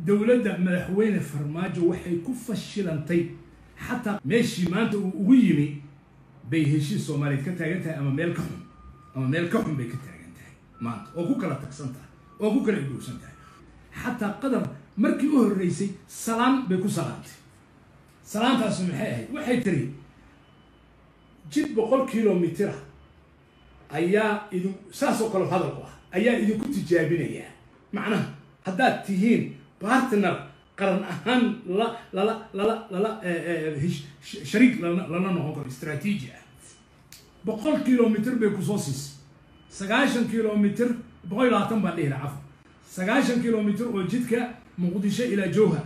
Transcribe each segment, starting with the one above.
dowladda madaxweyne farmaajo waxay ku fashilantay xataa meeshii maanta uu ugu yimi bay heshiis soomaaliyeed ka taagan tahay ama meel ka xun ama meel ka xun bay ka taagan tahay maanta oo ku kala tagsan tahay oo ku kala idowsan tahay xataa qadar markii u horreysay salaan bay ku salaantay salaantaasu maxay ahayd waxay tiri jid boqol kilomitira ayaa idin saas oo kale hadalku ah ayaa idinku tijaabinayaa macnaha haddaad tihiin partner qaran ahaan lala lala lala lala shariik lana lana noqon karo istraatiiji ah boqol kilomitr bay kusoo siisay sagaashan kilomitr boqol iyo labaatan baan dhihi laha cafwa sagaashan kilomitr oo jidka muqdisho ilaa jowhar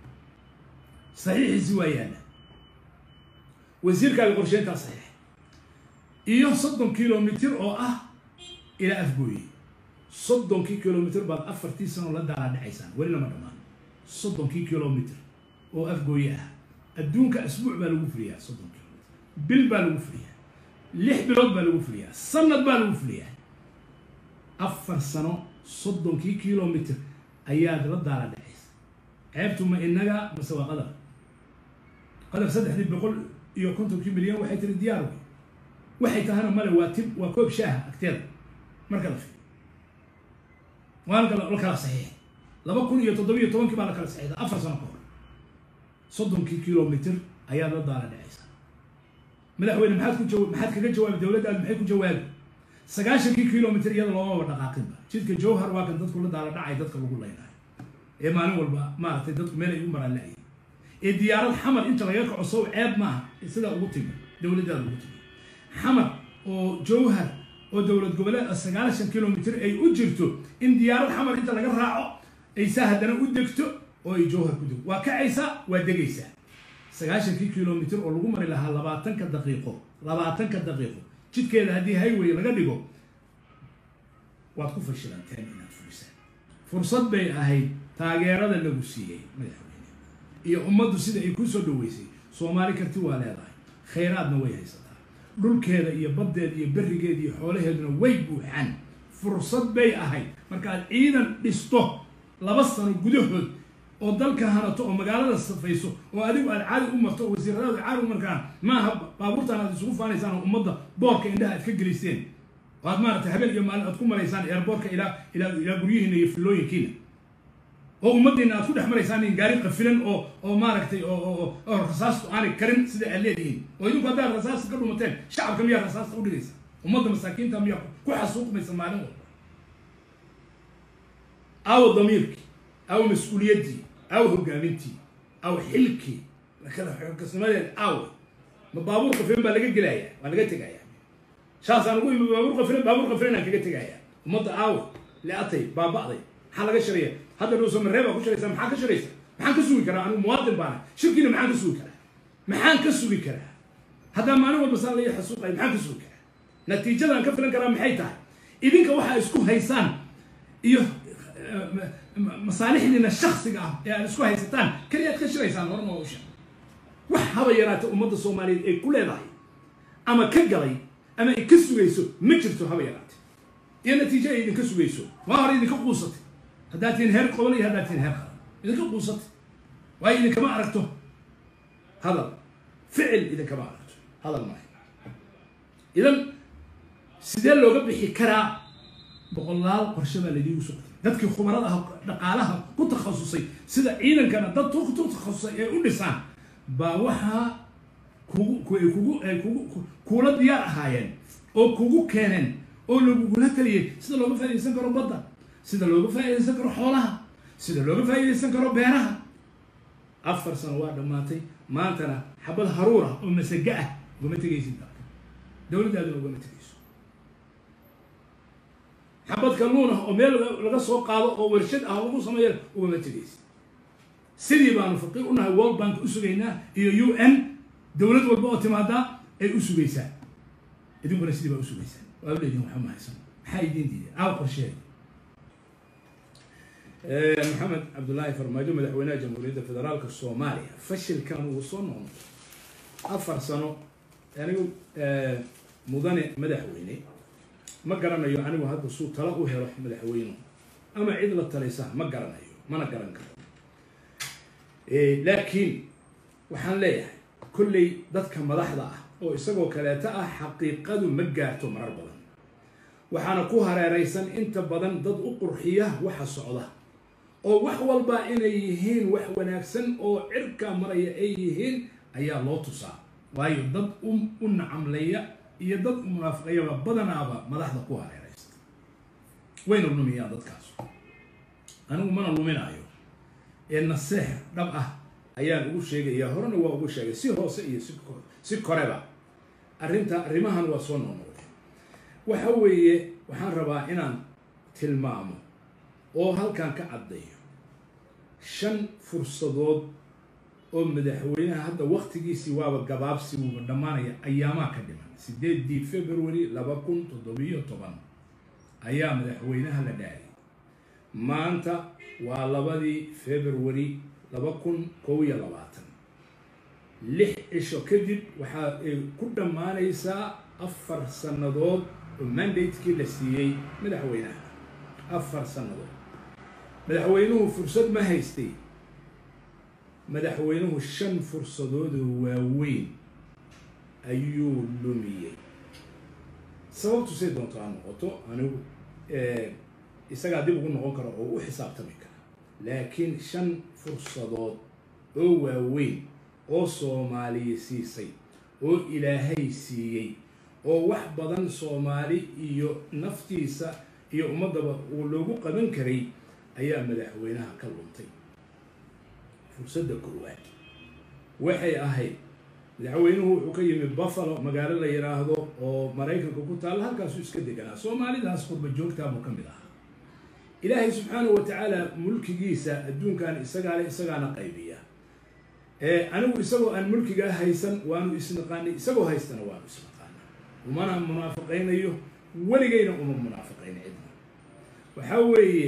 saxiixiisi waa yaalla wasiirkaaga qorsheyntaa saxiix iyo soddon kilomitr oo ah ilaa afgooye soddonkii kilomitr baad afartii sano la daalaa dhacaysaan weli lama dhammaan soddonkii kilomitr oo afgooye ah adduunka asbuuc baa lagu fuliyaa soddon kilomitr bil baa lagu fuliyaa lix bilood baa lagu fuliyaa sanad baa lagu fuliyaa afar sano soddonkii kilomitr ayaad la daala dhacaysa ceebtu ma inaga mase waa qadar qadar saddexdii boqol iyo kontonkii milyan waxay tiri diyaar wey waxay tahana male waa tib waa koob shaaha agteeda marka la fiiriyo waa la kala saxiixay laba kun iyo toddobiyo tobankii baa la kala saxiixday afar sano ka hor soddonkii kilomitr ayaad la daala dhacaysa madaxweyne maxaad ku jawa maxaad kaga jawaabi dowladdaadu maxay ku jawaabi sagaashankii kilomitr iyada loomaba dhaqaaqinba jidka jowhar waa kan dadku la daala dhacay dadka lagu leynayo ee maalin walba maaragtay dadku meel ay u maraan la-ayay ee diyaarad xamar inta laga kaco sow ceeb maaha sidaa ugu timi dowladdaada ugu timi xamar oo jowhar oo dowlad goboleed a sagaashan kilomitr ay u jirto in diyaarad xamar inta laga raaco aysaa haddana u degto oo ay jowhar ku degto waa kacaysaa waa degaysaa sagaashankii kilomitr oo lagu mari lahaa labaatanka daqiiqo labaatanka daqiiqo jidkeeda haddii highway laga dhigo waad ku fashilanteen inaad fulisaan fursad bay ahayd taageerada lagu siiyey madaxweyne iyo ummaddu sida ay ku soo dhaweysay soomaali karti waa leedahay khayraadna way haysataa dhulkeeda iyo baddeeda iyo berrigeeda iyo xoolaheeduna way buuxaan fursad bay ahayd markaad ciidan dhisto laba sano gudahood oo dalka hanato oo magaalada safayso oo adigu aad caadi u marto oo wasiiradaadu caadi u markaan maaha baabuurtaan aad isugu faanaysaan oo ummadda boorka indhaha aad ka geliseen oo aad maaragtay habeen iyo maalin aad ku maraysaan eerboorka ilaa ilaa ilaa guryihiina iyo fillooyinkiina oo ummaddiina aad ku dhex maraysaan in gaari qafilan oo oo maaragtay oo oo rasaastu aanay karin sida aad leedihiin oo idinku haddaad rasaasta ka dhumateen shacabka miyaa rasaasta u dhigaysa ummadda masaakiinta miyaa ku xasuuqmaysa maalin walba aawo damiirkii aawo mas-uuliyaddii aawo hogaamintii aawo xilkii kasnimadeed aawo ma baabuur qafilan baa laga gelaya waa laga tegaya shaasaan ugu imi baabuur qafilan baabuur qafilan aan kaga tegaya ummadda aawo le-atay baaba'day maxaa laga sharaya hadda dhowso maree baa ku sharaysa maxaa ka sharaysa maxaan ka sugi karaa anigu muwaadin baana shirkiina maxaan ka sugi karaa maxaan ka sugi karaa haddaa maalin walba saa laga xasuuqaya maxaan ka sugi karaa natiijadaan ka filan karaa maxay tahay idinka waxaa isku haysaan iyo masaalixdiina shaksiga ah ee aad isku haysataan keliyaad ka shiraysaan hore noo usha wax haba yaraata ummadda soomaaliyeed ay ku leedahay ama ka galay ama ay ka sugayso ma jirto haba yaraate iyo natiijo ay idinka sugayso waa hore idinka quusatay haddaad tihiin heer qoban iyo haddaad tihiin heer qaran idinka quusatay waayo idinkama aragto hadal ficil idinkama aragto hadal maayo idan sidee looga bixi karaa boqolaal qorshe baa ladiigu socday dadkii khubarada ah dhaqaalaha ku takhasusay sida ciidankana dad ku takhasusay ee u dhisaan baa waxaa kugu ay kugu ay kugu kuula diyaar ahaayeen oo kugu keeneen oo lagugula taliyay sida looga faa'iidaysan karo badda sida looga faa'iidaysan karo xoolaha sida looga faa'iidaysan karo beeraha afar sano waa dhammaatay maantana xabad haruur ah oo masaga ah ugama tegaysid dalka dowladdaaduna ugama tegayso xabad kalluun ah oo meel laga soo qaado oo warshad ah lagu sameeya ugama tegaysid sidii baanu faqiir unahay world bank u sugaynaa iyo u n dowlad walba oo timaadaa ay u sugaysaa idinkuna sidii baa u sugaysaa waa uleedihin waxba mahaysan maxaa idiin diiday aaw qorsheeda maxamed cabdullaahi farmaajo madaxweynaha jamhuuriyadda federaalka soomaaliya fashilkan uu soo noqnoqday afar sano anigu mudane madaxweyne ma garanayo anigu hadda suu tala u helo madaxweynuhu ama cid la talaysa ma garanayo mana garan karo laakiin waxaan leeyahay kolley dadka madaxda ah oo isagoo kaleeto ah xaqiiqadu ma gaarto marar badan waxaana ku hareeraysan inta badan dad u qurxiya waxa socda oo wax walba inay yihiin wax wanaagsan oo cirka maraya ay yihiin ayaa loo tusaa waayo dad u nacamlaya iyo dad u munaafiqayaba badanaaba madaxda ku hareeraysta wayna lumiyaan dadkaas anigu mana luminaayo ee naseex dhab ah ayaan ugu sheegaya horena waa ugu sheegay si hoose iyo si koreba arrinta arrimahan waa soo noqnoqday waxa weeye waxaan rabaa inaan tilmaamo oo halkan ka caddayo shan fursadood oo madaxweynaha hadda waktigiisii waaba gabaabsi wuuba dhammaanaya ayaamaha ka dhiman sideedii february laba kun toddobiyo toban ayaa madaxweynaha la dhaariyay maanta waa labadii february laba kun kow iyo labaatan lix cisho kadib waxaa ay ku dhammaanaysaa afar sannadood oo mandatekii la siiyey madaxweynaha afar sannadood madaxweynuhu fursad ma haystay madaxweynuhu shan fursadoodoo waaweyn ayuu lumiyey sababtu say doonto ha noqoto anigu isagaa dib ugu noqon kara oo u xisaabtami kara laakiin shan fursadood oo waaweyn oo soomaaliya siisay oo ilaahay siiyey oo wax badan soomaali iyo naftiisa iyo ummaddaba uu loogu qaban karay ayaa madaxweynaha ka luntay fursadda koowaad waxay ahayd madaxweynuhu wuxuu ka yimi buffalo magaalo la yidhaahdo oo maraykanka ku taalla halkaasuu iska deganaa soomaalidaas qurba joogtaabuu ka mid ahaa ilaahay subxaanahu wa tacaala mulkigiisa adduunkan isagaa le isagaana qaybiya anigu isagoo aan mulkigaa haysan waanu isnaqaanay isagoo haystana waanu isnaqaana umana munaafiqaynayo weligayna uma munaafiqayna cidna waxaa weeye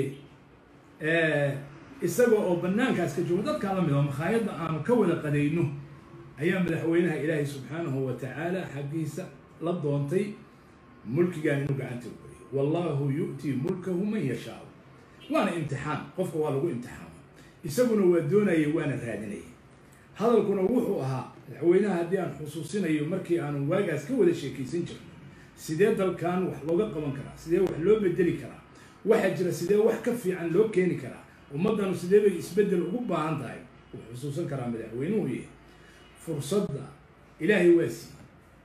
isaga oo banaankaas ka joogo dadkaa la mid oo makhaayadda aanu ka wada qadayno ayaa madaxweynaha ilaahay subxaanahu wa tacaala xaggiisa la doontay mulkigan inuu gacanta u geliyo wallahu yu'tii mulkahu man yashaau waana imtixaan qofka waa lagu imtixaama isaguna waa doonaya waana raadinaya hadalkuna wuxuu ahaa madaxweynaha haddii aan xusuusinayo markii aanu waagaas ka wada sheekaysan jirno sidee dalkan wax looga qaban karaa sidee wax loo bedeli karaa waxaa jira sidee wax ka fiican loo keeni karaa ummaddanu sidee bay isbeddel ugu baahan tahay wuu xusuusan karaa madaxweynuhu yahay fursadda ilaahay waa siiyey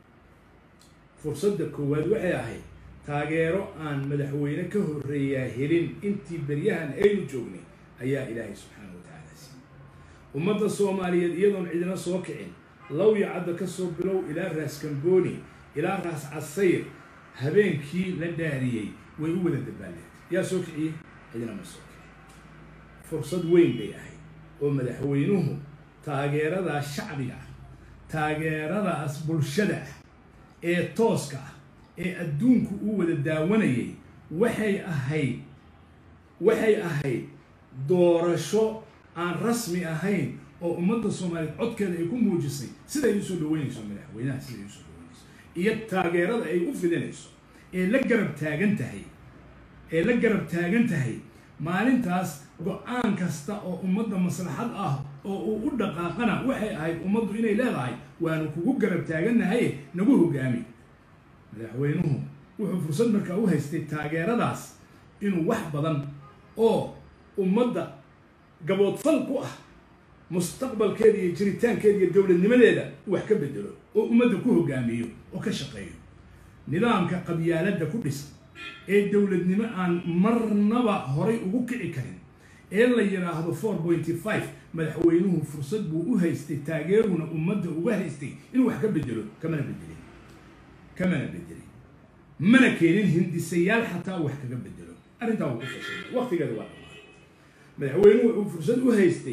fursadda koowaad waxay ahayd taageero aan madaxweyne ka horreeyaa helin intii beryahan aynu joognay ayaa ilaahay subxaana wa tacaala siiyey ummadda soomaaliyeed iyadoon cidina soo kicin lawya cadda ka soo bilow ilaa raas kambooni ilaa raas casayr habeenkii la dhaariyey way u wada dabaaleen yaa soo kiciyey cidina ma soo kicin fursad weyn bay ahayd oo madaxweynuhu taageeradaas shacbiga ah taageeradaas bulshada ah ee tooska ah ee adduunku uu wada daawanayay waxay ahayd waxay ahayd doorasho aan rasmi ahayn oo ummadda soomaaliyeed codkeeda ay ku muujisay siday usoo dhaweynayso madaxweynaha siday usoo dhaweynayso iyo taageerada ay u fidinayso ee la garab taagan tahay ee la garab taagan tahay maalintaas go-aan kasta oo ummadda maslaxad ah oo uu u dhaqaaqana waxay ahayd ummaddu inay leedahay waanu kugu garab taagannahaye nagu hogaami madaxweynuhu wuxuu fursad markaa u haystay taageeradaas inuu wax badan oo ummadda gaboodfal ku ah mustaqbalkeeda iyo jiritaankeeda iyo dowladnimadeeda wax ka bedelo oo ummadda ku hogaamiyo oo ka shaqeeyo nidaamka qabyaaladda ku dhisan ee dowladnimo aan marnaba horay ugu kici karin ee la yidhaahdo four pointy five madaxweynuhu fursad buu u haystay taageeruna ummadda uga haystay inuu wax ka bedelo kamana bedelin kamana bedelin mana keenin hindisayaal xataa wax kaga bedelo arrintaa wuu ku fashay waqtigeeda waa dhamaaday madaxweynuhu wuxuu fursad u haystay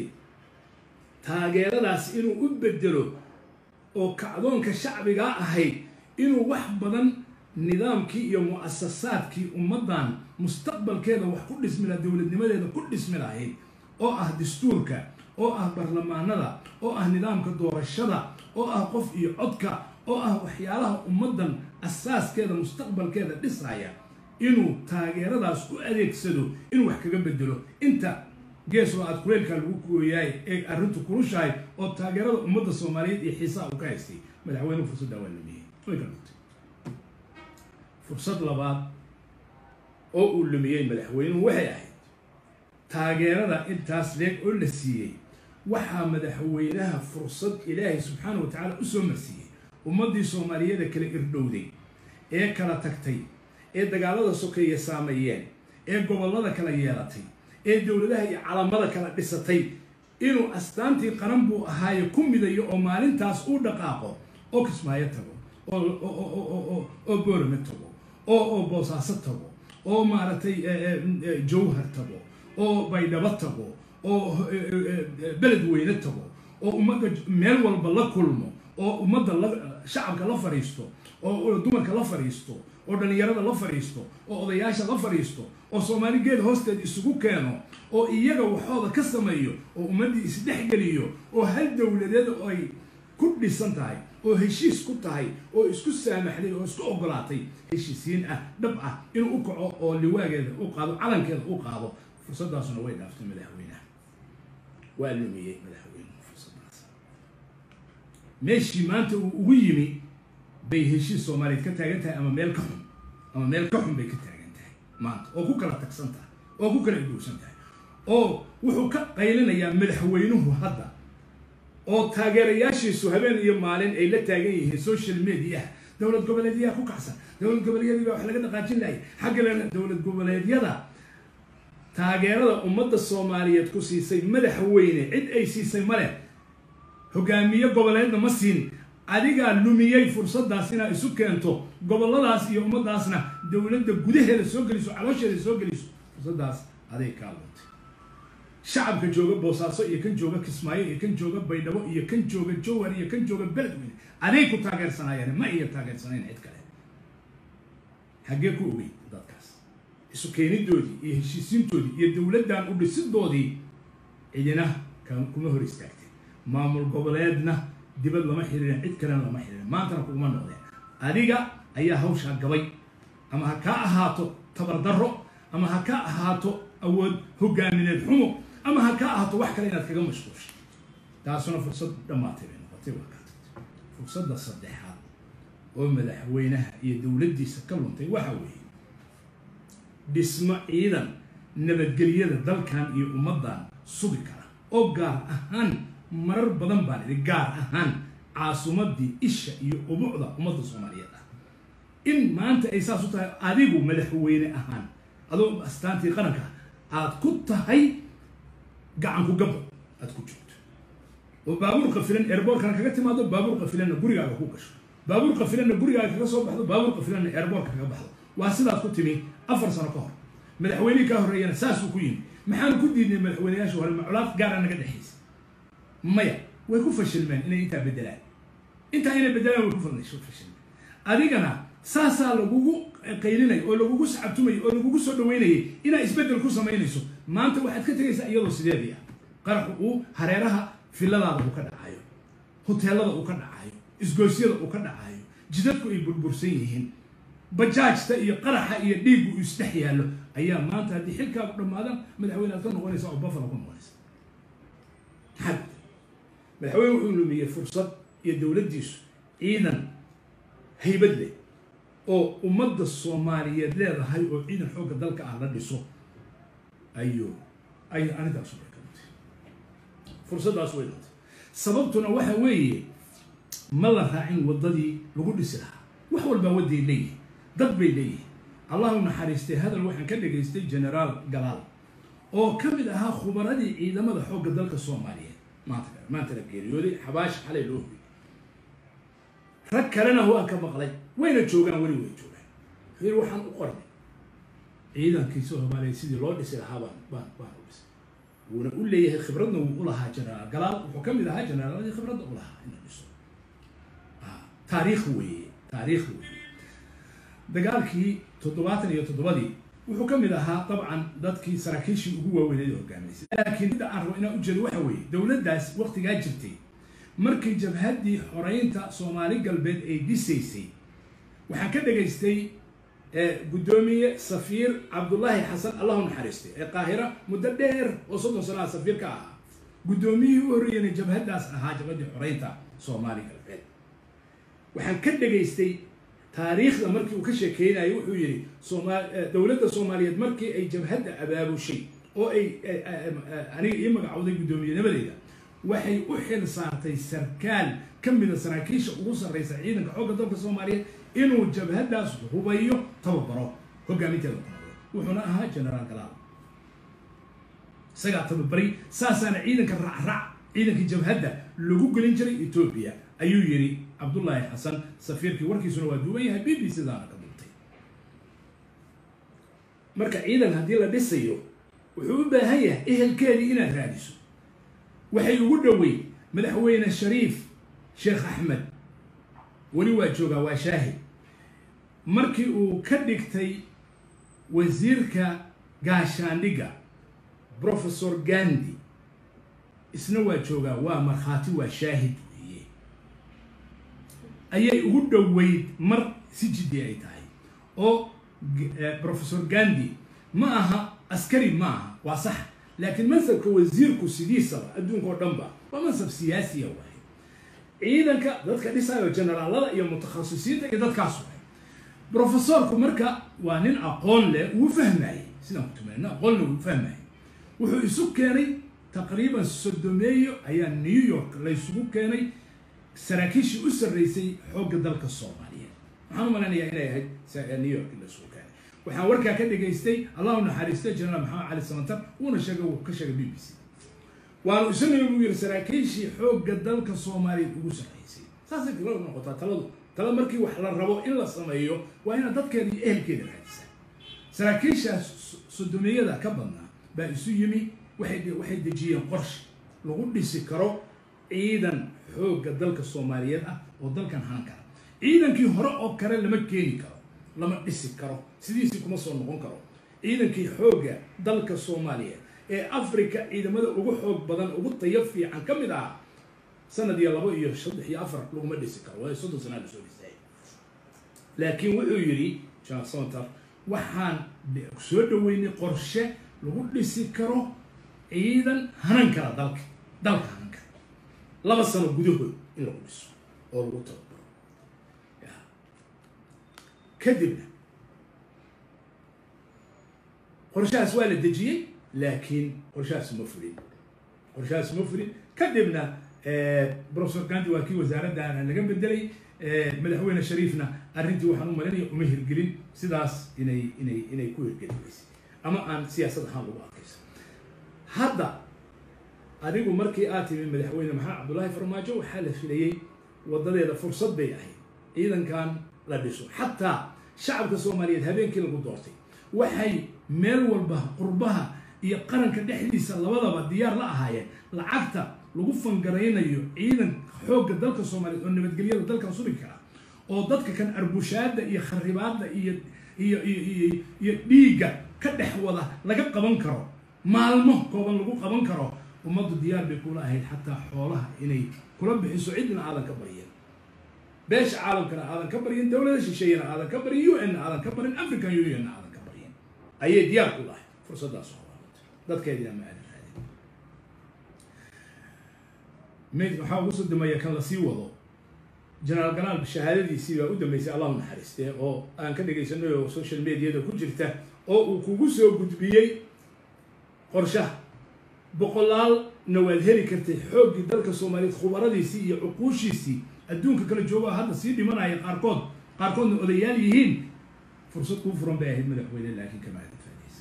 taageeradaas inuu u bedelo oo kacdoonka shacbigaa ahayd inuu wax badan nidaamkii iyo mu-asasaadkii ummaddan mustaqbalkeeda wax ku dhismi laha dowladnimadeeda ku dhismi lahayd oo ah dastuurka oo ah barlamaanada oo ah nidaamka doorashada oo ah qof iyo codka oo ah waxyaalaha ummaddan asaaskeeda mustaqbalkeeda dhisaya inuu taageeradaas u adeegsado inuu wax kaga bedelo inta gees oo aad kuleylkaa lagu gooyaay ee arrintu kulushahay oo taageerada ummadda soomaaliyeed iyo xiisaha uu ka haystay madaxweynuhu fursaddaa waa lumiyey way ka dhugtay fursad labaad oo uu lumiyey madaxweynuhu waxay ahayd taageerada intaas leeg oo la siiyey waxaa madaxweynaha fursad ilaahay subxaana wa tacaala u soo marsiiyey ummaddii soomaaliyeeda kala irdhowday ee kala tagtay ee dagaalada sokeeye saameeyeen ee gobollada kala yeelatay ee dowladaha iyo calamada kala dhisatay inuu astaantii qaran buu ahaaye ku midayo oo maalintaas uu dhaqaaqo oo kismaayo tago oo boorame tago oo boosaaso tago oo maaragtay jawhar tago oo baydhabo tago oo beled weyne tago oo ummadda meel walba la kulmo oo ummadda la shacabka la fadhiisto oo dumarka la fadhiisto oo dhallinyarada la fadhiisto oo odayaasha la fadhiisto oo soomaali geed hoosteed isugu keeno oo iyaga waxooda ka sameeyo oo ummaddii isdhexgeliyo oo hal dowladeed ay ku dhisan tahay oo heshiis ku tahay oo isku saamaxday oo isku ogolaatay heshiisiin ah dhab ah inuu u kaco oo liwaageeda u qaado calankeeda u qaado fursadaasuna way dhaaftay madaxweynaha waa lumiyey madaxweynuhu fursadaas meeshii maanta uu ugu yimi bay heshiis soomaaliyeed ka taagan tahay ama meel ka xun ama meel ka xun bay ka taagan tahay maanta oo ku kala tagsan tahay oo ku kala idowsan tahay oo wuxuu ka qaylinayaa madaxweynuhu hadda oo taageerayaashiisu habeen iyo maalin ay la taagan yihiin social media dowlad goboleedyaha ku kacsan dowlad goboleedyadii baa wax laga dhaqaajin lahay xaggalena dowlad goboleedyada taageerada ummadda soomaaliyeed ku siisay madaxweyne cid ay siisay male hogaamiye goboleedna ma siin adigaa lumiyey fursaddaas inaad isu keento gobolladaas iyo ummaddaasna dowladda gudaheeda soo geliso caloosheeda soo geliso fursaddaas aday kaa luntay shacabka jooga boosaaso iyo kan jooga kismaayo iyo kan jooga baydhabo iyo kan jooga jowhar iyo kan jooga beledweyne aday ku taageersanaayeen ma iya taageersanayn cid kale haggee ku ogey dadkaas isu keenidoodii iyo heshiisiintoodii iyo dowladdan u dhisidoodii cidina kuma hor istaagteen maamul goboleedna dibad lama xiriirin cid kalena lama xiriirin maantana kuguma noqdeen adiga ayaa hawshaa gabay ama ha kaa ahaato tabardarro ama ha ka ahaato awood hogaamineed xumo ama ha ka ahaato wax kale inaad kaga mashquushay taasuna fursad dhammaatay bay noqotay waa kaa tagtay fursadda saddexaad oo madaxweynaha iyo dowladdiisa ka luntay waxa weeye dhismo ciidan nabadgelyada dalkan iyo ummaddan sugi kara oo gaar ahaan marar badan baan idhi gaar ahaan caasumadii isha iyo ubucda ummadda soomaaliyeed ah in maanta ay saas u tahay adigu madaxweyne ahaan adoo astaantii qaranka aad ku tahay gacanku gabbo aad ku joogto oo baabuur qafilan airboortkana kaga timaado baabuur qafilanna gurigaaga ku gasho baabuur qafilanna gurigaaga kaga soo baxdo baabuur qafilanna airboortka kaga baxdo waa sidaad ku timi afar sano ka hor madaxweynihii kaa horreeyana saasuu ku yimi maxaanu ku diidnay madaxweyneyaasha hore maculaad gaara naga dhexaysa maya way ku fashilmeen inay intaa bedelaan intaa inay bedelaan way ku fashilmeen adigana saasaa lagugu qaylinay oo lagugu sacabtumay oo lagugu soo dhaweynayay inaad isbeddel ku samaynayso maanta waxaad ka tegaysaa iyadoo sideedii ah qaraxu uu hareeraha filadaada uu ka dhacayo hoteelada uu ka dhacayo isgoosyada uu ka dhacayo jidadku ay burbursan yihiin bajaajta iyo qaraxa iyo dhiiggu uu isdhex yaallo ayaa maanta haddii xilkaagu dhammaadaan madaxweyne aad ka noqonaysa oo buffalo ku noqonaysa maxaa madaxweyne wuxuu lumiyey fursad iyo dowladdiisu ciidan haybad leh oo ummadda soomaaliyeed leedahay oo ciidan xoogga dalka ah la dhiso ayuu ay arrintaas way ka dhintay fursaddaas way dhintay sababtuna waxa weeye ma la raacin waddadii lagu dhisi lahaa wax walbaa wadday leeyihin dad bay leeyihin allahu naxariistay hadal waxaan ka dhagaystay generaal galaal oo ka mid ahaa khubaradii ciidamada xoogga dalka soomaaliyeed maanta maanta la geeriyooday xabaash xalay loo hoyay rag kalena waan ka maqlay wayna joogaan weli way joogaan yir waxaan u qornay ciidankii soomaaliyeed sidii loo dhisi lahaa baan baan baan u dhisay wuuna u leeyahay khibradna wuu u lahaa generaal galaal wuxuu ka mid ahaa generaaladii khibradda u lahaa in la dhiso taariikh weeye taariikh weeye dagaalkii toddobaatan iyo toddobadii wuxuu ka mid ahaa dabcan dadkii saraakiishii ugu waaweyneed hogaaminaysay laakiin midda aan rabo inaan ujeedo waxa weeye dowladdaas waktigaa jirtay markii jabhaddii xoreynta soomaali galbeed ay dhisaysay waxaan ka dhagaystay guddoomiye safiir cabdullaahi xasan allahu naxariistay ee qaahira muddo dheer oo soddon sanaha safiir ka ahaa guddoomiyihii u horreeyana jabhaddaas ahaa jabhaddii xoreynta soomaali galbeed waxaan ka dhegaystay taariikhda markii uu ka sheekeynayo wuxuu yidhi sooma dowladda soomaaliyeed markii ay jabhadda abaabushay oo ay aniga ii magacowday guddoomiyennimadeeda waxay u xil saartay sarkaal ka mida saraakiisha ugu sarreysa ciidanka xoogga dalka soomaaliyeed inuu jabhaddaas hubayo tababaro hogaaminteeda kunoqdo wuxuuna ahaa generaal galaal isagaa tababaray saasaana ciidanka racrac ciidankii jabhadda lagu gelin jiray etoobiya ayuu yidhi cabdullaahi xasan safiirkii warkiisuna waa duuban yahay b b c daana ka duubtay marka ciidan haddii la dhisayo wuxuu u baahan yahay ehelkeedii inaad raadiso waxay ugu dhoweyn madaxweyne shariif sheekh axmed weli waa joogaa waa shaahid markii uu ka dhigtay wasiirka gaashaandhigga professor gandi isna waa joogaa waa markhaati waa shaahid weeye ayay ugu dhoweyd mar si jiddi ay tahay oo professor gandi ma aha askari ma aha waa sax laakiin mansabka wasiirku sidiisaba adduunka oo dhan ba waa mansab siyaasiya waaye ciidanka dadka dhisayo generaalada iyo mutakhasisiinta iyo dadkaas waay professorku marka waa nin aqoon leh wuu fahmayey sidaan ku tuman nin aqoon leh wuu fahmayey wuxuu isu keenay taqriiban sodomeeyo ayaa new york laysugu keenay saraakiishii u sarreysay xoogga dalka soomaaliyeed waxaan u malaynayaa inay ahayd new york laysugu keenay waxaan warkaa ka dhegaystay allahu naxariistay generaal maxamed cali samantar wuuna sheegay wuu ka sheegay b b c waanu isaguna buu yidhi saraakiishii xoogga dalka soomaaliyeed ugu sarreysay saasay taladu noqotaa taladu tala markii wax la rabo in la sameeyo waa inaad dadkeeda iyo ehelkeeda raadisaa saraakiishaas sodomiyada ka badnaa baa isu yimi waxay waxay dejiyeen qorshe lagu dhisi karo ciidan xoogga dalka soomaaliyeed ah oo dalkan haan kara ciidankii hore oo kale lama keeni karo lama dhisi karo sidiisii kuma soo noqon karo ciidankii xoogga dalka soomaaliyeed ee africa ciidamada ugu xoog badan ugu tayo fiican ka mid ah sanad iyo labo iyo saddex iyo afar laguma dhisi karo waa soddon sanaa lasoo dhisay laakiin wuxuu yidhi general samantar waxaan soo dhaweynay qorshe lagu dhisi karo ciidan hanan kara dalka dalka hanan kara laba sano gudahood in lagu dhiso oo lagu tababaro kadibna qorshahaas waa la dejiyey laakiin qorshahaas ma fulin qorshahaas ma fulin kadibna professor gandi waa kii wasaaraddaana laga bedelay madaxweyne shariifna arrintii waxaan u malinaya uma hirgelin sidaas inay inay inay ku hirgeli weysay ama aan siyaasad ahaan lagu adkaysan hadda adigu markii aad timi madaxweyne maxamed cabdullaahi farmaajo waxaa la filayey wadadeeda fursad bay ahayd ciidankan la dhiso xataa shacabka soomaaliyeed habeenkii lagu doortay waxay meel walba qurbaha iyo qaranka dhexdiisa labadaba diyaar la ahaayeen lacagta lagu fangaraynayo ciidan xoogga dalka soomaaliyeed oo nabadgelyada dalkan sugi kara oo dadka kan arbushaada iyo kharibaadda iyo iyo iyo iyo dhiigga ka dhex wada laga qaban karo maalmo kooban lagu qaban karo ummaddu diyaar bay kula ahayd xataa xoolaha inay kula bixiso cidna aadan ka baryin beesha caalamkana aadan ka baryin dowlada shisheeyana aadan ka baryin u n na aadan ka barin african union na aadan ka baryin ayay diyaar ku lahay fursaddaas hoolaamatay dadkeedina ma aadan raadin mid waxaa ugu soo dambeeya kan lasii wado generaal ganaal shahaadadiisii baa u dambeysay allahu naxariistee oo aan ka dhegaysanay oo social mediada ku jirta oo uu kugu soo gudbiyey qorshaha boqolaalna waad heli kartay xooggii dalka soomaaliyeed khubaradiisii iyo cuquushiisii adduunka kala jooga hadda sii dhimanaya qaarkood qaarkoodna odayaal yihiin fursad kuu furan bay ahayd madaxweyne laakiin kama aadan faadaysa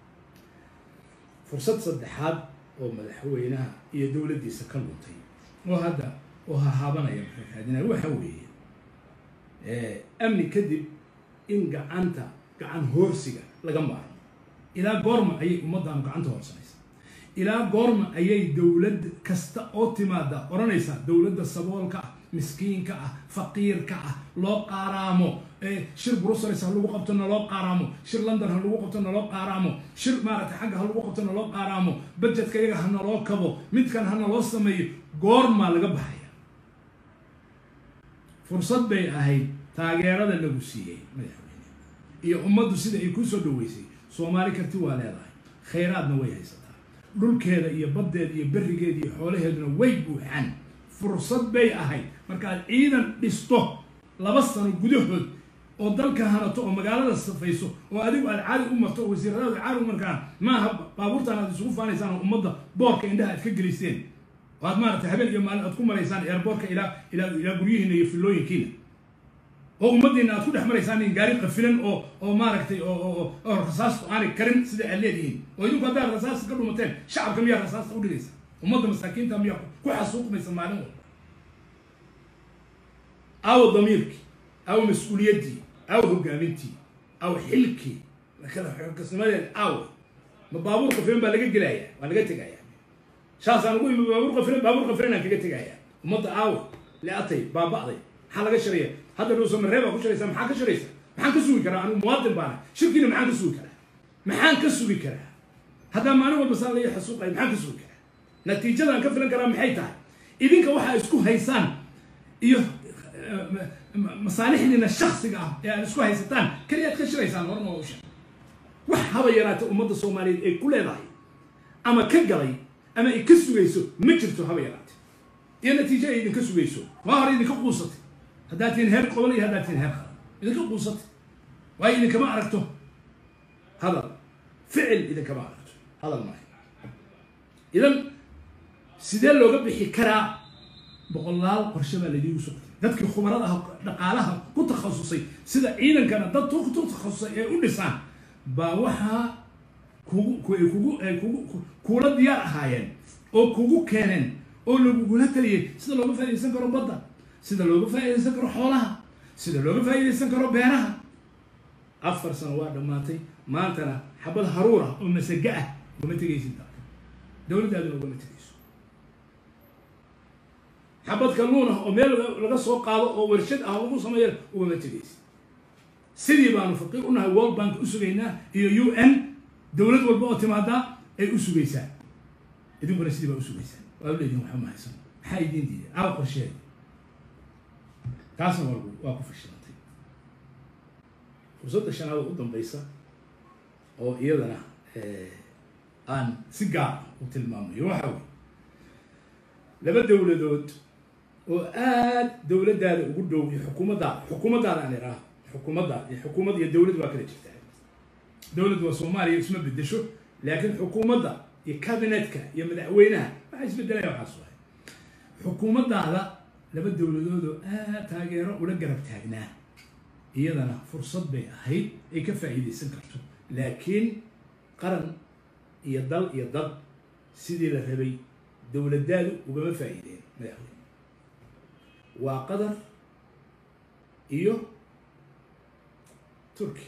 fursad saddexaad oo madaxweynaha iyo dowladdiisa ka luntay oo hadda oo hahaabanaya maxaadinaya waxa weeye amni kadib in gacanta gacan hoorsiga laga maarmo ilaa goorma ayay ummaddaanu gacanta hoorsanaysa ilaa goorma ayay dowlad kasta oo timaada odhanaysaa dowladda saboolka ah miskiinka ah faqiirka ah loo qaaraamo shir brussels ha lagu qabto na loo qaaraamo shir london ha lagu qabto na loo qaaraamo shir maaragtay xagga ha lagu qabto na loo qaaraamo budgetka iyaga ha naloo kabo midkan ha naloo sameeyo goormaa laga baxaya fursad bay ahayd taageerada lagu siiyey madaxweyne iyo ummaddu sida ay kuu soo dhaweysay soomaali karti waa leedahay khayraadna way haysataa dhulkeeda iyo baddeeda iyo berrigeeda iyo xoolaheeduna way buuxaan fursad bay ahayd markaad ciidan dhisto laba sano gudahood oo dalka hanato oo magaalada safayso oo adigu aad caadi u marto oo wasiiradaadu caadi u markaan maaha baabuurtaan aad isugu faanaysaan oo ummadda boorka indhaha aad ka geliseen oo aad maaragtay habeen iyo maalin aad ku maraysaan eerboorka ilaa ilaa ilaa guryihiina iyo fillooyinkiina oo ummaddiina aad ku dhex maraysaan in gaari qafilan oo oo maaragtay oo oo oo rasaastu aanay karin sida aad leedihiin oo idinku haddaad rasaasta ka dhumateen shacabka miyaa rasaasta u dhigaysa ummadda masaakiinta miyaa ku xasuuqmaysa maalin walba aawo damiirkii aawo mas-uuliyaddii aawo hogaamintii aawo xilkii kala xogkasnimadeed aawo ma baabuur qafilan baa laga gelaya waa laga tegaya shaasaan ugu imi baabuur qafilan baabuur qafilan aan kaga tegaya ummadda aawo le-atay baaba'day maxaa laga sharaya hadda dhuuso maree baa ku sharaysa maxaa ka sharaysa maxaan ka sugi karaa anigu muwaadin baana shirkiina maxaan ka sugi karaa maxaan ka sugi karaa haddaa maalin walba saa laga xasuuqaya maxaan ka sugi karaa natiijadaan ka filan karaa maxay tahay idinka waxaa isku haysaan iyo masaalixdiina shaksiga ah ee aad isku haysataan keliyaad ka shiraysaan horma usha wax haba yaraata ummadda soomaaliyeed ay ku leedahay ama ka galay ama ay ka sugayso ma jirto haba yaraate iyo natiijo ay idinka sugayso waa hore idinka quusatay haddaad tihin heer qobol iyo haddaad tihin heer qaran idinka quusatay waayo idinkama aragto hadal ficil idinkama aragto hadal maayo idan sidee looga bixi karaa boqolaal qorshe baa laidiigu socotay dadkii khubarada ah dhaqaalaha ku takhasusay sida ciidankana dad ku takhasusay ee u dhisaan baa waxaa kugu kugu kugu kuula diyaar ahaayeen oo kugu keeneen oo lagugula taliyay sida looga faaidaysan karo badda sida looga faaidaysan karo xoolaha sida looga faaidaysan karo beeraha afar sano waa dhammaatay maantana xabad haruur ah oo masaga ah ugama tegaysid dalka dowladdaaduna ugama tegayso xabad kalluun ah oo meel laga soo qaado oo warshad ah lagu sameeya ugama tegaysid sidii baanu faqiir unahay world bank u sugaynaa iyo u n dowlad walba oo timaadaa ay u sugaysaa idinkuna sidii baa u sugaysaan waa leediin waxba mahaysan maxaa idiin diiday aa qorsheeda taasna waa waa ku fashilantay fursadda shanaada u dambaysa oo iyadana aan si gaar ah u tilmaamayo waxa wey laba dowladood oo aad dowladdaada ugu dhow iyo xukuumaddaada xukuumaddaada aan idhaaho xukuumadda iyo xukuumad iyo dowlad waa kala jirtaa dowlad waa soomaaliya isma bedesho laakiin xukuumadda iyo cabinetka iyo madaxweynaha waxaa isbedelaya waxaas waay xukuumaddaada laba dowladood oo aad taageero ula garab taagnaa iyadana fursad bay ahayd ay ka faa'iidaysan karto laakiin qaran iyo dal iyo dad sidii la rabay dowladdaadu ugama faa'iideen madaxweyne waa qatar iyo turki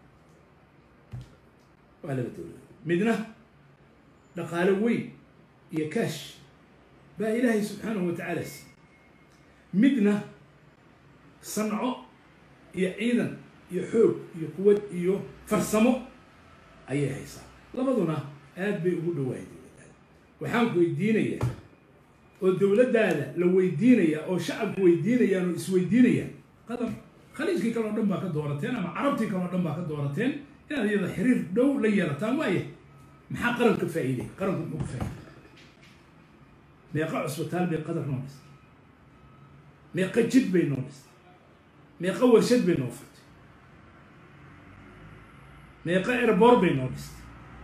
waa laba dowladood midna dhaqaale weyn iyo kaash baa ilaahay subxaanahu wa tacaala si midna sanco iyo ciidan iyo xoog iyo quwad iyo farsamo ayay haysaa labaduna aad bay ugu dhawaayay dowladdaada waxaan ku weydiinayaa oo dowladdaada la weydiinayaa oo shacabku weydiinayaan oo isweydiinayaan qatar khaliijkii kaleo dhan baa ka doorateen ama carabtii kaleo dhan baa ka doorateen inaad iyada xiriir dhow la yeelataan waaya maxaa qaranka faa'iiday qaranku muxuu ku faa'iiday meeqa cusbitaal bay qatar noo dhistay meeqa jid bay noo dhistay meeqa warshad bay noo furtay meeqa erboor bay noo dhistay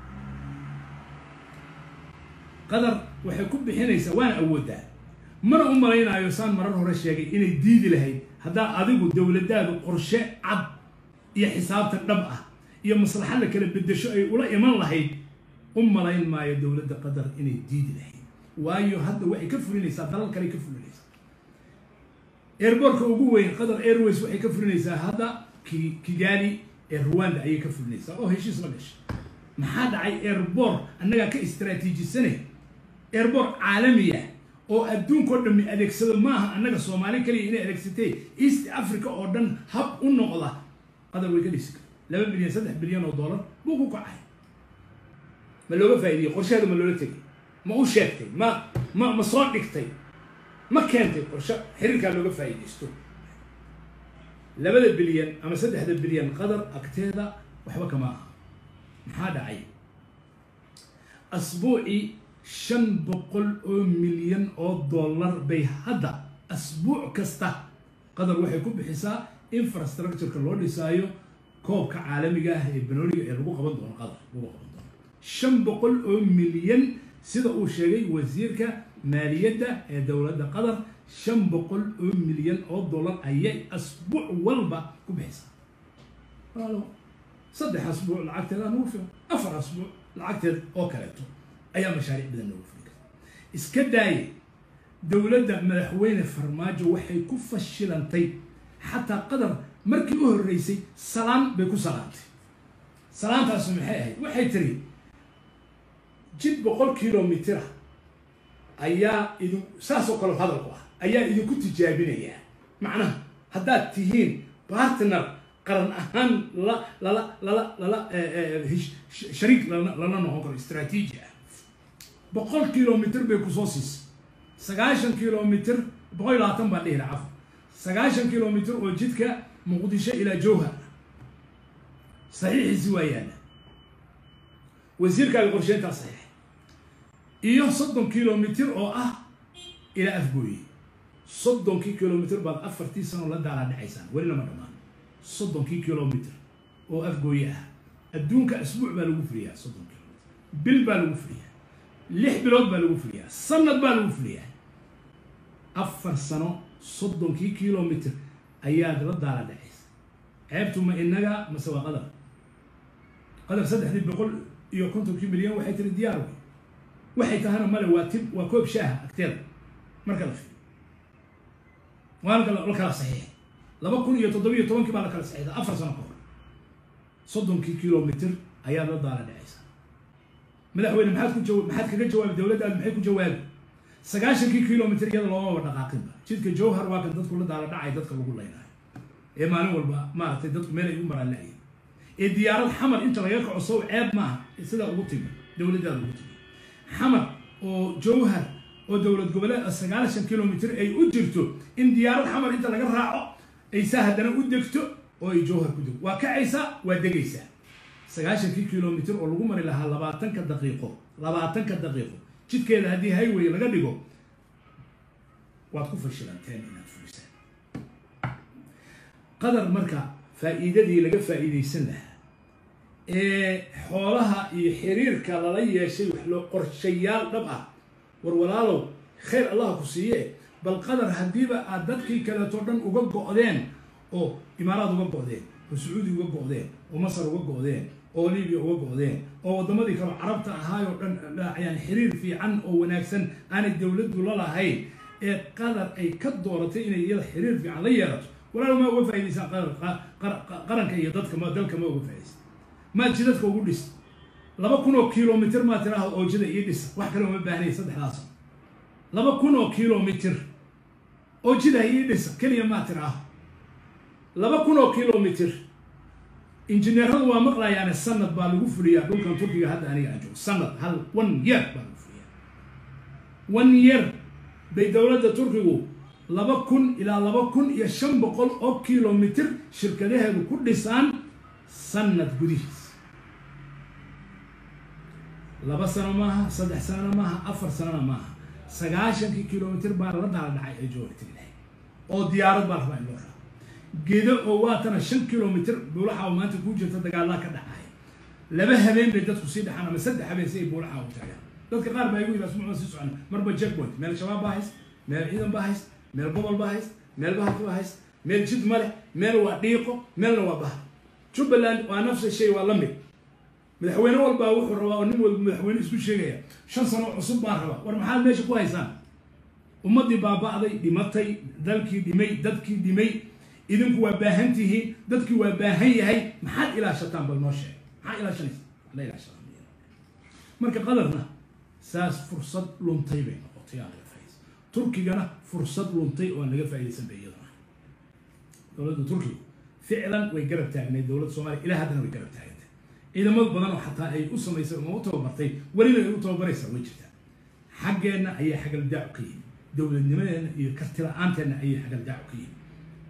qatar waxay ku bixinaysaa waana awooddaa mana u malaynaayo saan marar hore sheegay inay diidi lahayd haddaa adigu dowladdaadu qorshe cad iyo xisaabtan dhab ah iyo maslaxa la kala bedesho ay ula iman lahayd u malayn maayo dowladda qatar inay diidi lahayd waayo hadda waxay ka fulinaysaa dalal kale ka fulinaysaa airboortka ugu weyn qatar airways waxay ka fulinaysaa hadda ki kigali ee ruwanda ayay ka fulinaysaa oo heshiis la gashay maxaa dhacay airboor annagaa ka istraatiijisanay airboor caalamiya oo adduunkao dhammi adeegsado maaha annaga soomaali kaliya inay adeegsatay east africa oo dhan hab u noqda qatar way ka dhisi kara laba bilyan saddex bilyan oo dollar buu ku kacay ma looga faa'iidiyey qorsheeda ma loola tegay ma u sheegtay ma ma ma soo dhigtay ma keentay qorshe xiriirkaa looga faa'iidaysto labada bilyan ama saddexda bilyan qadar agteeda waxba kama aha maxaa dhacay asbuucii shan boqol oo milyan oo dollar bay hadda asbuuc kasta qadar waxay ku bixisaa infrastructureka loo dhisaayo koobka caalamiga ah ee banooliga ee lagu qaban doono qadar lagu qaban doono shan boqol oo milyan sida uu sheegay wasiirka maaliyadda ee dowladda qatar shan boqol oo milyan oo dollar ayay asbuuc walba ku bixisaa walaalo saddex asbuuc lacagteeda nagu filan afar asbuuc lacagteed oo kaleeto ayaa mashaariic badan noogu fuli karta iska daaye dowladda madaxweyne farmaajo waxay ku fashilantay xataa qatar markii u horreysay salaan bay ku salaantay salaantaasu maxay ahayd waxay tiri jid boqol kilomitira ayaa idin saasoo kale hadalku ah ayaa idinku tijaabinayaa macnaha haddaad tihiin partner qaran ahaan lala lala lala lala shariik lana lala noqon karo istraatiiji ah boqol kilomitr bay kusoo siisay sagaashan kilomitr boqol iyo labaatan baa dhihila cafo sagaashan kilomitr oo jidka muqdisho ilaa jowhar saxiixiisi waa yaalla wasiirkaaga qorsheyntaa saxiix iyo soddon kilomitr oo ah ilaa afgooye soddonkii kilomitr baad afartii sano la daalaa dhacaysaan weli lama dhammaan soddonkii kilomitr oo afgooye ah adduunka asbuuc baa lagu fuliyaa soddon kilomitr bil baa lagu fuliyaa lix bilood baa lagu fuliyaa sanad baa lagu fuliyaa afar sano soddonkii kilomitr ayaad la daala dhacaysa ceebtu ma inaga mase waa qadar qadar saddexdii boqol iyo kontonkii milyan waxay tiri diyaar wey waxay tahana male waa tib waa koob shaaha agteeda marka la fiiriyo waa la la kala saxiixay laba kun iyo toddobiyo tobankii baa la kala saxiixday afar sano ka hor soddonkii kilomitr ayaad la daala dhacaysa madaxweyne maxaad ku jawa maxaad kaga jawaabi dowladdaadu maxay ku jawaabi sagaashankii kilomitr iyada loomaba dhaqaaqinba jidka jowhar waa kan dadku la daala dhacay dadka lagu leynayo ee maalin walba maaragtay dadku meel ay u maraan la-ayin ee diyaarad xamar inta laga kaco sow ceeb maaha sidaa ugu timi dowladdaada ugu timi xamar oo jowhar oo dowlad goboleed sagaashan kilomitr ay u jirto in diyaarad xamar inta laga raaco aysaa haddana u degto oo ay jowhar ku degto waa kacaysaa waa degaysaa sagaashankii kilomitr oo lagu mari lahaa labaatanka daqiiqo labaatanka daqiiqo jidkeeda haddii highway laga dhigo waad ku fashilanteen inaad fulisaan qadar marka faa'iidadii laga faa'iidaysan lahaa ee xoolaha iyo xiriirka lala yeeshay wax loo qorshayaal dhab ah war walaalow khayr allah ku siiye bal qadar haddiiba aad dadkii kaleeto dhan uga go'deen oo imaaraad uga go'deen oo sacuudi uga go'deen oo masar uga go'deen oo libiya uga go'deen oo waddamadii kaleo carabta ahaayoo dhan yani xiriir fiican oo wanaagsan aanay dowladdu la lahayn ee qadar ay ka dooratay inay iyada xiriir fiican la yeelato walaal ma uga faa'idaysaan qaranka iyo dadka ma dalka ma uga faa'idaysaan maad jidadka ugu dhis laba kun oo kilomitr maa tiraahdo oo jida ii dhisa wax kale uma baahnay saddexdaas laba kun oo kilomitr oo jida ii dhisa keliya maa tiraahdo laba kun oo kilomitr injineeradu waa maqlayaane sanad baa lagu fuliyaa dhulkan turkiga hadda aniga aan joogo sanad hal one year baa lagu fuliyaa one year bay dowladda turkigu laba kun ilaa laba kun iyo shan boqol oo kilomitr shirkadaheedu ku dhisaan sanad gudihiis laba sano maaha saddex sanona maaha afar sanona maaha sagaashankii kilomitr baa la daala dhacay ay joogtay lahay oo diyaarad baa rabaa in loo raaco gedo oo waatana shan kilomitr buulaxa maanta kuu jirta dagaalaa ka dhacaya laba habeen bay dadku sii dhaxaan ama saddex habeen si ay buulaxa u taagaan dadka qaar baa igu yidhi asmuucda sii socon marba jackpoint meel shabaab baa hayst meel ciidan baa hayst meel gobol baa hayst meel bahalki baa hayst meel jid ma leh meel waa dhiiqo meelna waa bahal jubbaland waa nafsa shay waa la mid madaxweyne walbaa wuxuu rabaa oo nin walba madaxweyne isku sheegaya shan sano cusub baan rabaa war maxaad meesha ku haysaan ummaddii baaba'day dhimatay dalkii dhimay dadkii dhimay idinku waa baahan tihiin dadkii waa baahan yahay maxaad ilaashataan bal noo sheeg maxaa ilaashanaysa la ilaashada marka qadarna saas fursad luntay bay noqotay aan laga faaidaysan turkigana fursad luntay oo aan laga faaidaysan bay iyadana dowladda turkiga ficlan way garab taagnayd dowladda soomaliya ilaa haddana way garab taagantay ciidamad badan oo xataa ay u samaysay uma u tababartay welina ay u tababaraysaa way jirtaa xaggeenna ayay xagaldaacu ka yihin dowladnimadeenna iyo karti la-aanteena ayay xagaldaacu ka yihin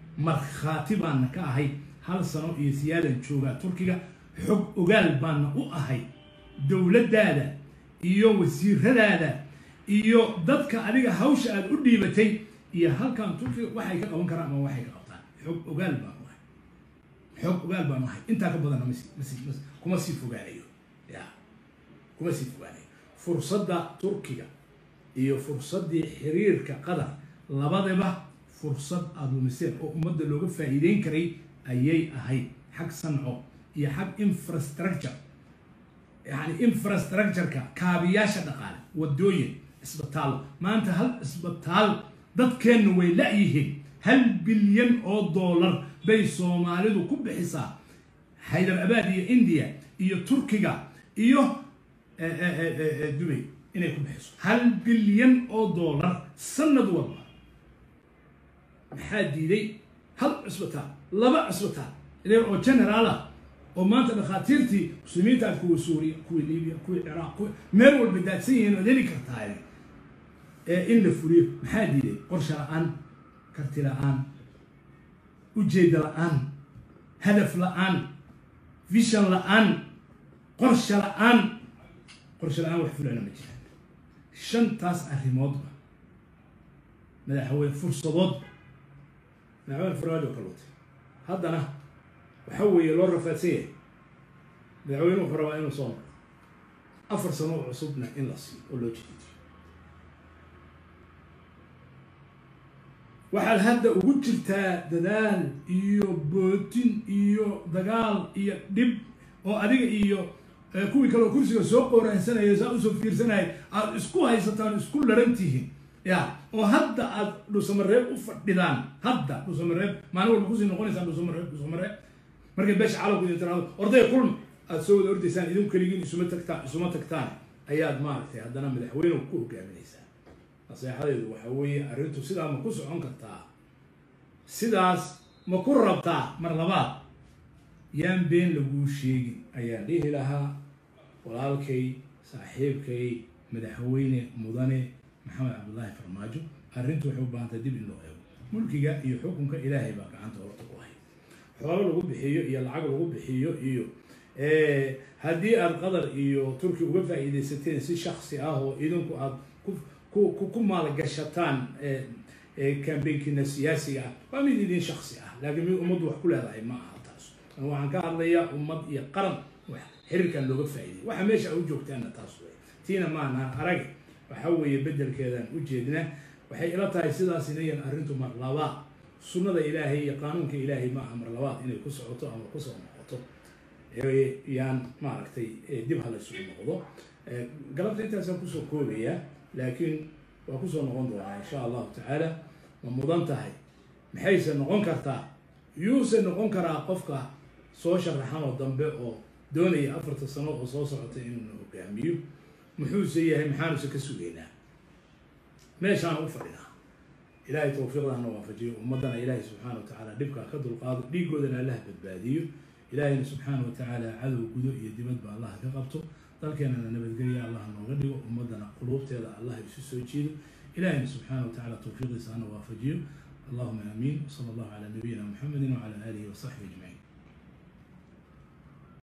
markhaati baana ka ahay hal sano iyo siyaadan joogaa turkiga xog ogaal baana u ahay dowladdaada iyo wasiiradaada iyo dadka adiga hawsha aada u dhiibatay iyo halkan turkiga waxay ka qaban karaan ama waxay ka qabtaan xog ogaal baan u ahay xog ogaal baan u ahay intaa ka badanna mas mas mas kuma sii fogaanayo ya kuma sii fogaanayo fursadda turkiga iyo fursaddii xiriirka qatar labadaba fursad aada lumiseen oo ummadda looga faa'iideyn karay ayay ahayd xag sanco iyo xag infrastructure yani infrastructureka kaabiyaasha dhaqaale wadooyin isbitaallo maanta hal isbitaal dadkeenna way la-yihiin hal bilyan oo dollar bay soomaalidu ku bixisaa haydar abaad iyo india iyo turkiga iyo dubay inay ku bixiso hal bilyan oo dollar sanad walba maxaa diiday hal cisbitaal laba cisbitaal oo generaala oo maanta dhakhaatiirtii muslimiinta aad kuwa suuriya kuwii libiya kuwii ciraaq kuwi meel walba daadsan yihiin oad heli kartaa in la fuliyo maxaa diiday qorsha la-aan karti la-aan ujeeda la-aan hadaf la-aan vision la-aan qorsha la-aan qorsha la-aan wax fulana ma jiraan shantaas arrimoodba madaxweyne fursadoodba madaxweyne farmaajo ka lutay haddana waxa weeye loo rafaadsan yahay madaxweyne wuxuu rabaa inuu soo maro afar sano oo cusubna in la siiyo oo loo jeediyo waxaad hadda ugu jirtaa dadaal iyo bootin iyo dagaal iyo dhib oo adiga iyo kuwii kaleo kursiga soo qooraansanaya saa usoo fiirsanaya aada isku haysataan isku laran tihiin ya oo hadda aad dhusamareeb u fadhidaan hadda dhusamareeb maalin walba kusii noqonaysaan dhusamareeb dhusamareeb markay beesha calowku idin tiraado ordaya kulma aada soo wada ordaysaan idinku keligiin isuma tagtaan isuma tagtaan ayaad maaragtay haddana madaxweyne ku hogaaminaysaa naseexadeedu waxa weeye arrintu sidaa ma ku socon kartaa sidaas ma ku rabtaa mar labaad yaan been laguu sheegin ayaan dhihi lahaa walaalkay saaxiibkay madaxweyne mudane maxamed cabdullaahi farmaajo arrintu waxay u baahantay dib in loo eego mulkiga iyo xukunka ilaahay baa gacanta horta ku hay xoolo lagu bixiyo iyo lacag lagu bixiyo iyo haddii aada qatar iyo turki uga faa'iidaysateen si shaksi ah oo idinku aada ku ku maalgashataan cambaynkiina siyaasiga ah waa mid idin shaksi ah laakiin mid ummaddu wax ku leedahay ma aha taas waxaan ka hadlayaa ummad iyo qaran wax xiriirkan looga faa'iiday waxa meesha u joogtaana taas wey tiina maana arag waxa weeye bedelkeedaan u jeedna waxay ila tahay sidaas inayan arrintu mar labaad sunnada ilaahay iyo qaanuunka ilaahay ma aha mar labaad inay ku socoto ama kusoo noqoto yaan maaragtay dib hala isugu noqdo galabta intaasaan kusoo koobaya laakiin waa kusoo noqon doonaa insha allahu tacaala ma mudan tahay maxayse noqon kartaa yuuse noqon karaa qofka soo sharaxan oo dambe oo doonaya afarta sano oo soo socota inuuna hogaamiyo muxuuse yahay maxaanuse ka sugaynaa meeshaan u fadhinaa ilaahay tawfiiqdana waafajiyo ummaddana ilaahay subxaana wa tacaala dhibkaa ka dulqaado dhiigoodana allaha badbaadiyo ilaahayna subxaana wa tacaala cadow gudo iyo dibadba allah ka qabto dalkeenana nabadgelya allah nooga dhigo ummaddana quluubteeda allah isu soo jiido ilahayna subxaana wa tacala tawfiiqiisa hana waafajiyo allahuma aamiin sala allahu calaa nabiyina muxamedin wacala aalihi wasaxbi ajmaciin